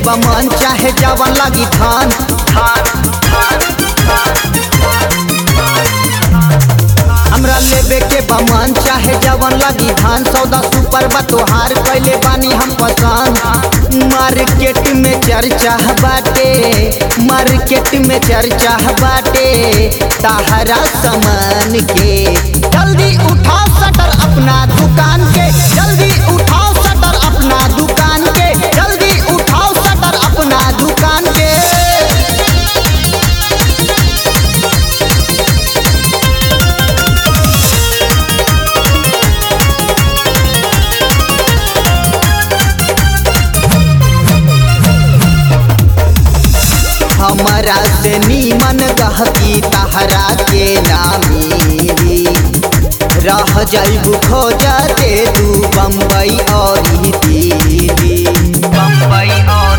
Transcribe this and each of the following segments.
बमन चाहे जवन लगी धान हमरा लेबे के बमन चाहे जवन लगी धान सौदा सुपर बा तोहार कैले बानी हम पसंद मार्केट में चर्चा बाटे मार्केट में चर्चा बाटे ताहरा सामान के जल्दी उठाओ शटर अपना दुकान के जल्दी उठाओ शटर अपना दुकान के जल्दी उठाओ शटर अपना दुकान के हमारा से नीमन गहकी तहरा के नामी रह जाइबू खोजा दे तू बम्बई और ही दिल्ली बम्बई और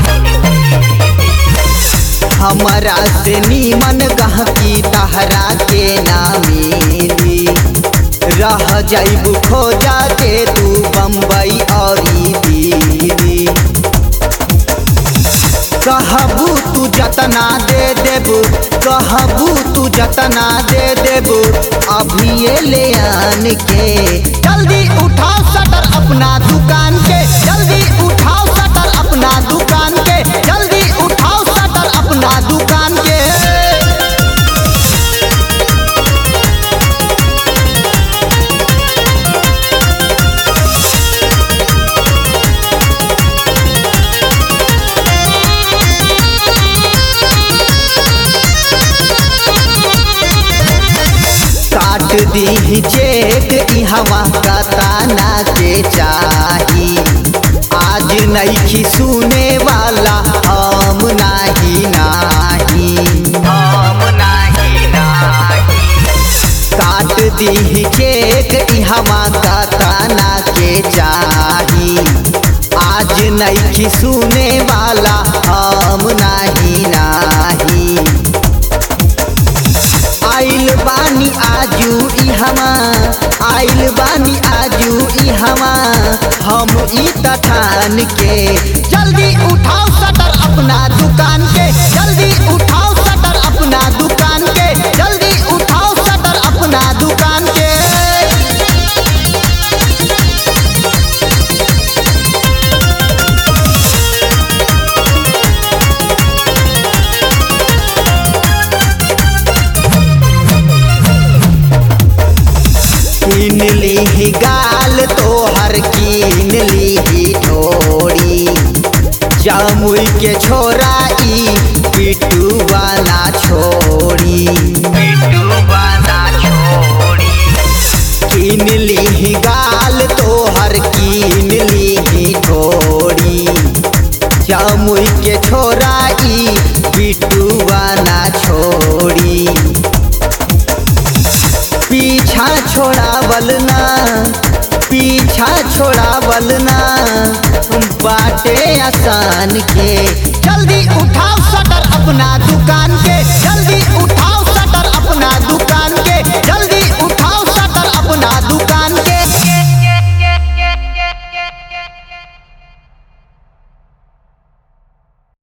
हमारा से नीमन गहकी तहरा के नामी रह जाइबू खोजा दे तू बम्बई और ही दिल्ली कहबू तू जतना दे देबू कहबू तू जतना दे देबू अभी ये ले आन के जल्दी उठाओ शटर अपना दुकान के जल्दी उठाओ शटर अपना दुकान के जल्दी उठाओ शटर अपना दुकान के काट दी चेक इहवा कताना के चाही आज नईखी सुने वाला हम नाही नाही हम नाही नाही काट दी चेक इहवा कताना के चाही आज नईखी सुने वाला हम नाही नाही आइल बानी आजू इहमा आइल बानी आजू इहमा हम ई तठान के जल्दी उठाओ शटर अपना दुकान के जल्दी उठाओ शटर अपना दुकान के जल्दी उठाओ शटर अपना दुकान के कीन ली गाल तोहर कीन ली ढोरी जामुई के छोरा ई पिटू वाला छोड़ी पिट्टू वाला छोड़ी कीन ली गाल तोहर कीन ली ढोरी जामुई के छोरा ई पिटू वाला छोड़ी पीछा छोड़ावल ना पीछा छोड़ावल ना बाटे आसान के जल्दी उठाओ शटर अपना दुकान के जल्दी